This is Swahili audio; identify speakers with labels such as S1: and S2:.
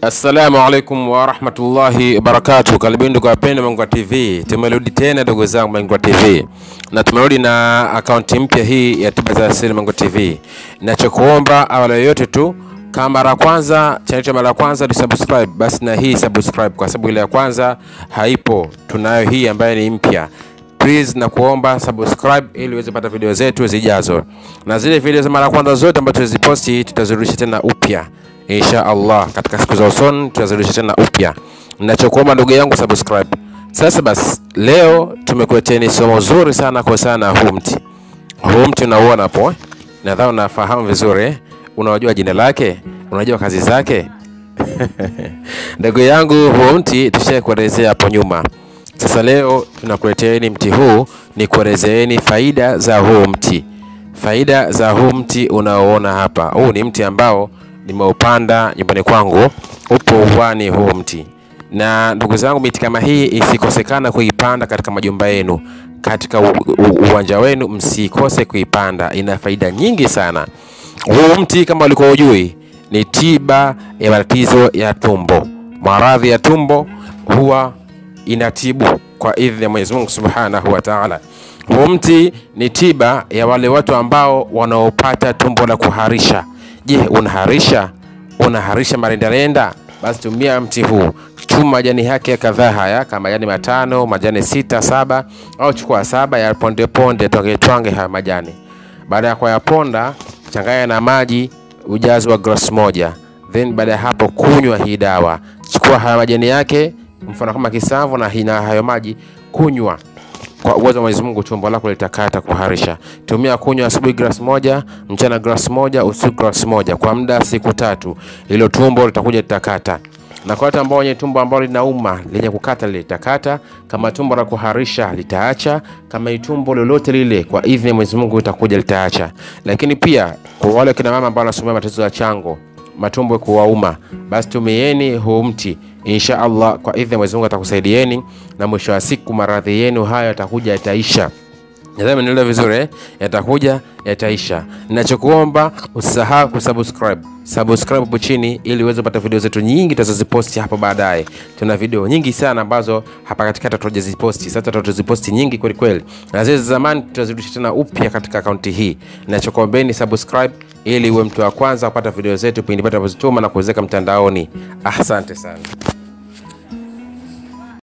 S1: Assalamu alaikum warahmatullahi wabarakatuh. Karibuni ndugu wapendwa Mangwa TV, tumerudi tena ndugu zangu Mangwa TV, na tumerudi na akaunti mpya hii ya tiba za asili Mangwa TV. Nachokuomba awali yoyote tu, kama mara ya kwanza channel yetu mara ya kwanza ni subscribe, basi na hii subscribe, kwa sababu ile ya kwanza haipo, tunayo hii ambayo ni mpya please na kuomba subscribe ili uweze kupata video zetu zijazo, na zile video za mara ya kwanza zote ambazo tuziposti tutazirudisha tena upya insha Allah, katika siku za usoni tutazirudisha tena upya. Ninachokuomba ndugu yangu subscribe. Sasa basi, leo tumekuleteni somo zuri sana kwa sana huu mti. Huu mti unauona hapo, eh? nadhani unafahamu vizuri eh? Unajua jina lake, unajua kazi zake ndugu yangu, huu mti tushakuelezea hapo nyuma. Sasa leo tunakuleteeni mti huu, ni kuelezeeni faida za huu mti. Faida za huu mti unaoona hapa, huu ni mti ambao nimeupanda nyumbani kwangu, upo uwani huu mti. Na ndugu zangu, miti kama hii isikosekana kuipanda katika majumba yenu, katika u, u, uwanja wenu, msikose kuipanda, ina faida nyingi sana. Huu mti kama ulikuwa ujui, ni tiba ya matatizo ya tumbo, maradhi ya tumbo huwa inatibu kwa idhini ya Mwenyezi Mungu Subhanahu wa Ta'ala. Huu mti ni tiba ya wale watu ambao wanaopata tumbo la kuharisha. Je, unaharisha? Unaharisha marendarenda? Basi tumia mti huu, chuma majani yake kadhaa haya, kama majani matano, majani sita, saba au chukua saba ya ponde ponde, twange twange haya majani. Baada ya kuyaponda, changanya na maji ujazo wa glasi moja, then baada ya hapo kunywa hii dawa. Chukua haya majani yake mfano kama kisavu na hina hayo maji, kunywa kwa uwezo wa Mwenyezi Mungu, tumbo lako litakata kuharisha. Tumia kunywa asubuhi glasi moja, mchana glasi moja, usiku glasi moja kwa muda siku tatu. Hilo tumbo litakuja litakata. Na kwa watu ambao wenye tumbo ambalo linauma lenye kukata litakata, kama tumbo la kuharisha litaacha, kama ni tumbo lolote lile, kwa idhini ya Mwenyezi Mungu itakuja litaacha. Lakini pia kwa wale kina mama ambao wanasumbuliwa matatizo ya chango, matumbo kuwauma, basi tumieni huu mti insha Allah, kwa idhini ya Mwenyezi Mungu atakusaidieni, na mwisho wa siku maradhi yenu hayo yatakuja yataisha. Nadhani mnaelewa vizuri eh? Yatakuja yataisha. Ninachokuomba usisahau kusubscribe. Subscribe hapo chini ili uweze kupata video zetu nyingi tutazoziposti hapo baadaye. Tuna video nyingi sana ambazo hapa katikati tutaziposti. Sasa tutaziposti nyingi kweli kweli. Na zile za zamani tutazirudisha tena upya katika akaunti hii. Ninachokuombeni subscribe ili uwe mtu wa kwanza kupata video zetu pindi tutapozituma na kuwezeka mtandaoni. Asante sana.